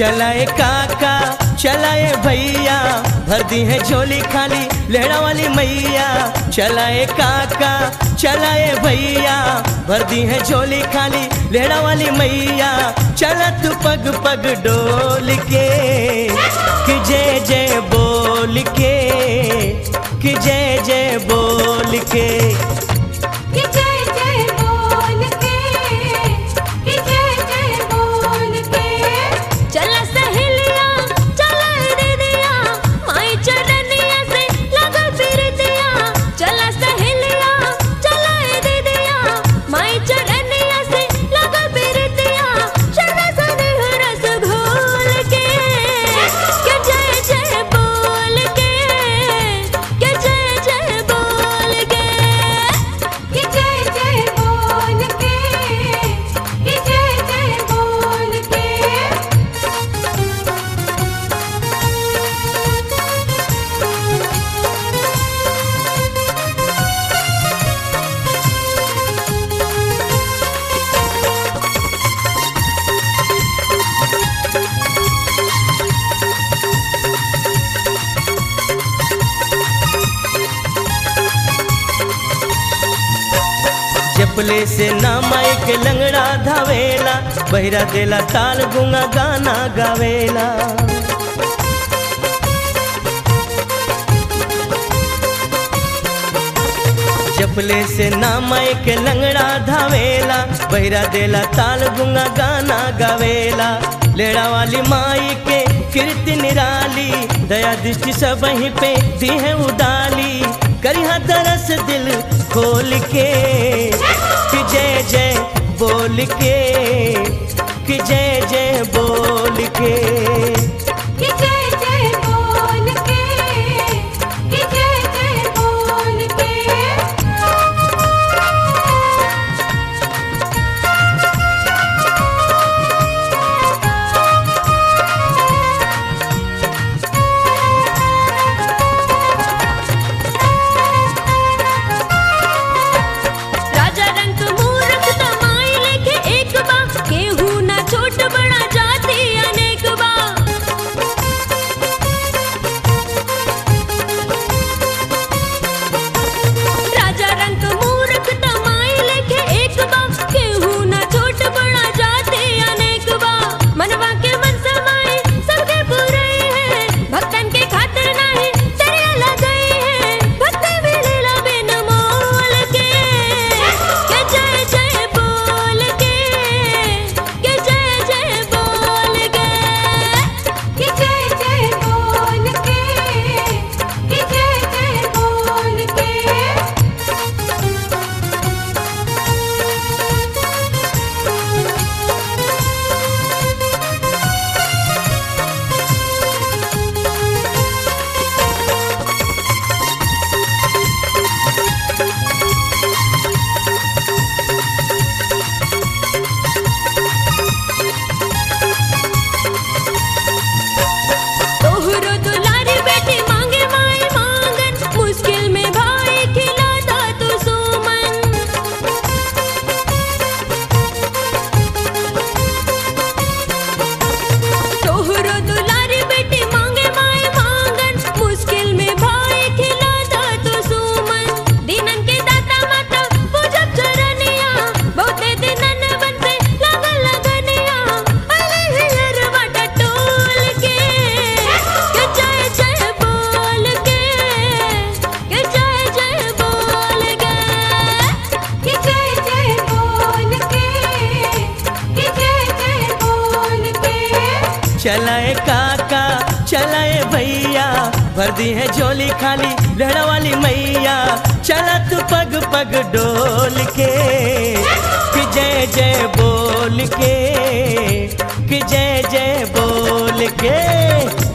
चलाए काका चलाए भैया भर दी है झोली खाली लेड़ा वाली मैया चलाए काका चलाए भैया भर दी है झोली खाली लेड़ा वाली मैया चलत पग पग डोल के कि जय जय बोल के कि जय जय बोल के कि जय जय बोल के कि जय जय बोल के चला सहेलिया चला दीदिया माई चरनिया से लगा फिर दिया चला सहेलिया चला दीदिया माई चरनिया से लगा फिर दिया शरा सने रस घोल के कि जय जय बोल के कि जय जय बोल के कि जय जय बोल के कि जय जय बोल के चपले से ना माइक लंगड़ा धावेला बहिरा देला ताल गुंगा गाना गावेला चपले से ना माइक लंगड़ा धावेला बहिरा देला ताल गुंगा गाना गावेला लेड़ा वाली माई के कीर्ति निराली दया दृष्टि सब वहीं पे दी है उदाली करिहा दरस दिल खोल के कि जय जय बोल के कि जय जय बोल के कि जय जय बोल के कि जय जय बोल के राजा रंग मूरख तमाई लेके एक बा केहू ना छोट बड़ा जाति अनेक बा राजा रंग मूरख तमाई लेके एक बा केहू ना छोट बड़ा जाति अनेक बा मनवा के मन समाए सबके पूरे है भक्तन के खातिर नाही तेरे लगाई है भक्ति मिलेला बिन मोल के के जय जय बोल के के जय जय बोल के के जय जय बोल के के जय जय बोल के तोहरो दुलारी बेटी मांगे माई मांगन मुश्किल में भाई खिलाता तू सुमन तोहरो दुलारी बेटी मांगे माई मांगन मुश्किल में भाई खिलाता तू सुमन दिनन के दाता माता पूजब चरनिया बहुते दिनन बन पे लगन लगनिया अले हिलर बाटा टोल के के जय जय बोल के के जय जय बोल के के जय जय बोल के के जय जय बोल के चलाए काका चलाए भैया भर दी है झोली खाली लहड़ा वाली मैया चला तू पग पग डोल के कि जय जय बोल के कि जय जय बोल के